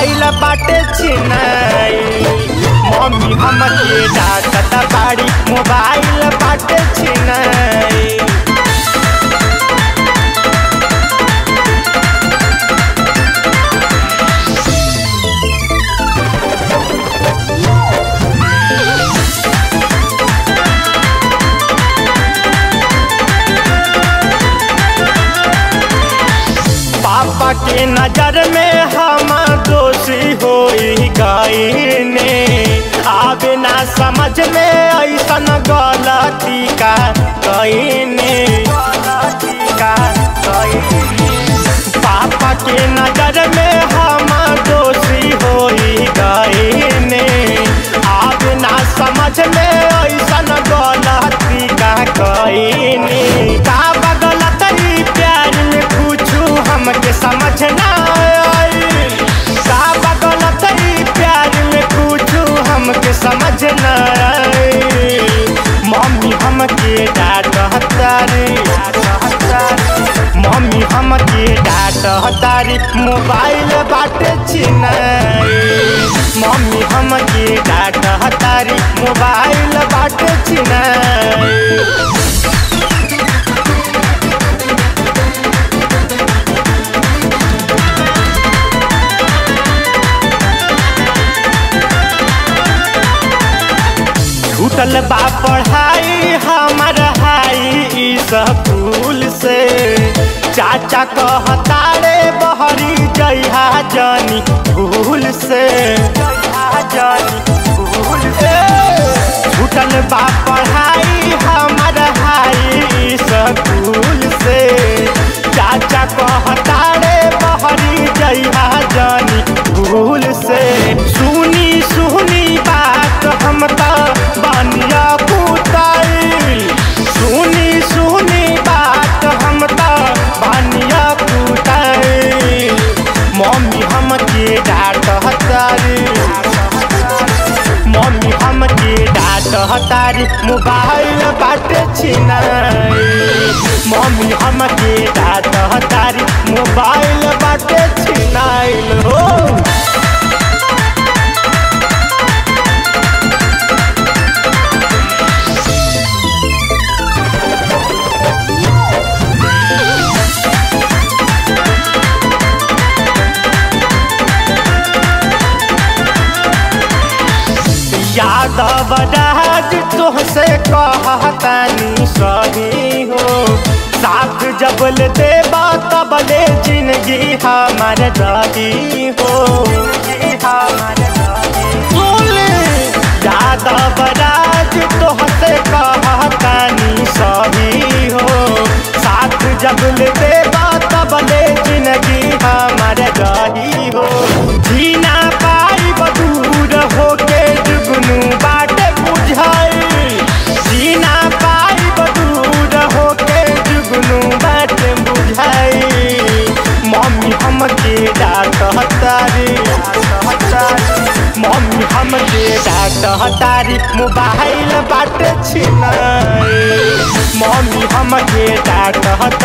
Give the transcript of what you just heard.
mobile बाटे छिनाई mummy हमके डांटत बाड़ी मोबाइल बाटे छिनाई पापा के नजर में हम दोषी हो गईने आवे ना समझ में ऐसन गलती का कईने पापा के नजर में हम दोषी हो गईने आवे ना समझ में ऐसन गलती का कईने का बगलत ई प्यार में पूछू हमके समझ ना आई का बगलत ई प्यार में पूछू हमके समझ ना आई मम्मी हमके डांटतारी मम्मी हमके डांटतारी मोबाइल बाटे छिनाई मम्मी हमके डांटतारी मोबाइल बाटे छिनाई छूटल बा पढ़ाई हमर हाई स्कूल से चाचा कहता रे बहरी जइहा जानी भूल से छूटल बा पढ़ाई हमर हाई स्कूल से चाचा कहता रे बहरी जइहा जानी भूल से सुनी सुनी बात हम त बनिया कुताई सुनी सुनी बात हम त बनिया कुताई मम्मी हमके डांटतारी मम्मी हमके डांटतारी मोबाइल बाटे छिनाई मम्मी हमके डांटतारी मोबाइल बाटे छिनाइल हो यादव राज तुहसे कहतानी सही हो साथ जबल देबा तबले जिंदगी हमार रही हो बोले यादव राज तुहसे कहतानी सही हो साथ जबल देबा तबले जिंदगी हमार रही हो जीना पाई बदूर होके जुगनू बाटे बुझाई जीना पाई बदूर होके जुगनू बाटे बुझाई मम्मी हमके डांटतारी मम्मी हमके डांटतारी मोबाइल बाटे छिनाई मम्मी हमके डांटतारी